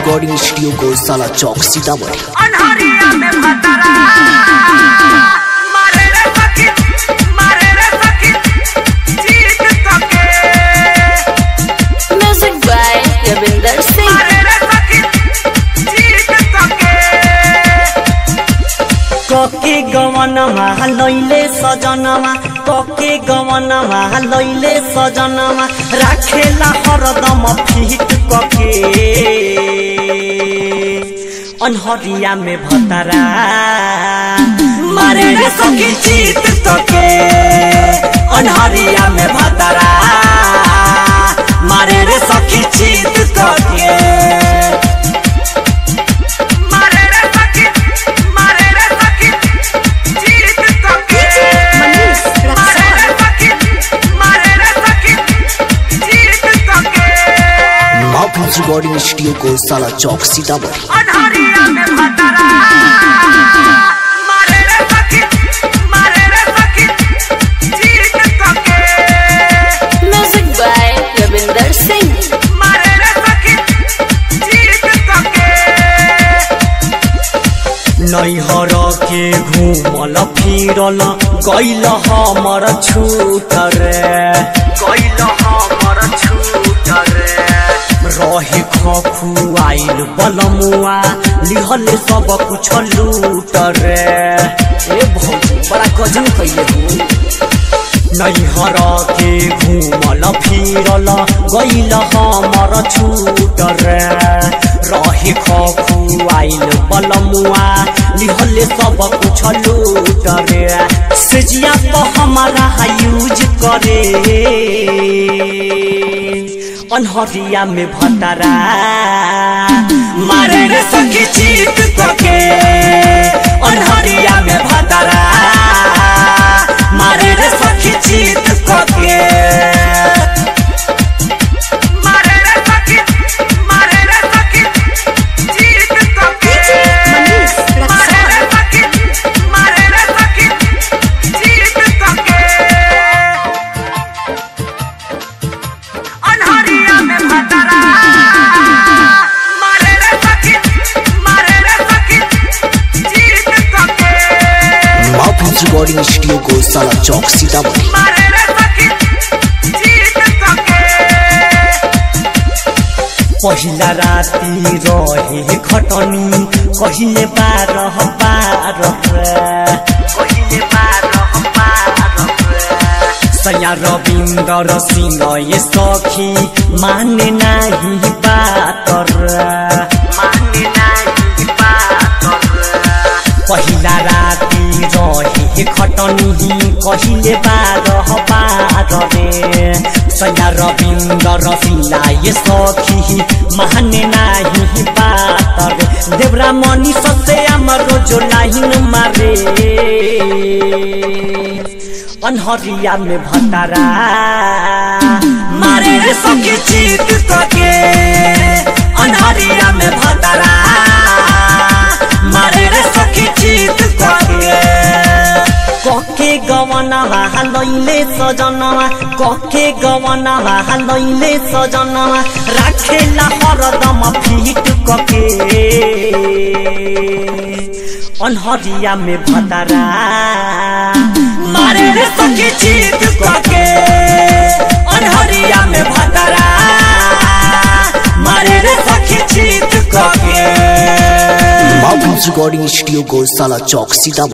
Recording studio को साला चौक सीतामढ़ी अनहरिया में भतरा मारे रे सखी मारे रे सखी जीत सके Music by Ravinder Singh. मारे रे सखी जीत सके कके गवनमा लैले सजनमा कके गवनमा लैले सजनमा राखेला हरदम फिट कके अनहरिया में भतरा मारे रे सखी जीत तके अनहरिया में भतरा मारे रे सखी जीत तके मारे रे सखी मारे रे सखी जीत सके मनीष मारे रे सखी मारे रे सखी जीत सके माफूज रिकॉर्डिंग स्टूडियो को साला चौक सीतामढ़ी अनहरिया में भतरा मारे रे सखी मारे रे सखी जीत सके Music by Ravinder Singh. मारे रे सखी जीत सके नैहर के घूमल फिरल गैल हमर छूट रे गैल हमर छूट रे रहे खखुआइल बलमुआ लिहल सब कुछ लूट रे ए भौजी बड़ा गजन कैले हो नैहर के घूमल फिरल गैल हमर छूट रे रहे खखुआइल बलमुआ लिहल सब कुछ लूट रे सेजिया तो हमारा यूज करे अनहरिया में भतरा मारे रे सखी जीत सके अनहरिया में भतरा मारे रे सखी जीत सके मारे रे सखी मारे रे सखी जीत सके मनीष मारे रे सखी मारे रे सखी जीत सके अनहरिया में भतरा मारे रे सखी मारे रे सखी जीत सके माफूज रिकॉर्डिंग स्टूडियो को साला चौक सीतामढ़ी मारे रे सखी जीत सके पहिला राति रहे खटनी कहिले बारह बारह कहिले बारह बारह सया रविन्दर सिंह ये सखी माने नाही बात माने नाही बात पहिला राति रहे खटनी कहिले बारह बारह रे सया रविन्दर सिंह ये सखी माने नाही बात रे देवरा मनी ससे हाम्रो जो लाइन मारे अनहरिया में भतरा मारे रे सखी जीत सके अनहरिया में भतरा मारे रे सखी जीत सके कके गवनवा लैले सजनवा कके गवनवा लैले सजनवा राखेला हरदम फिट कके अनहरिया में भतरा मारे रे सखी जीत सके अनहरिया में भतरा मारे रे सखी जीत सके माफूज रिकॉर्डिंग स्टूडियो को साला चौक सीतामढ़ी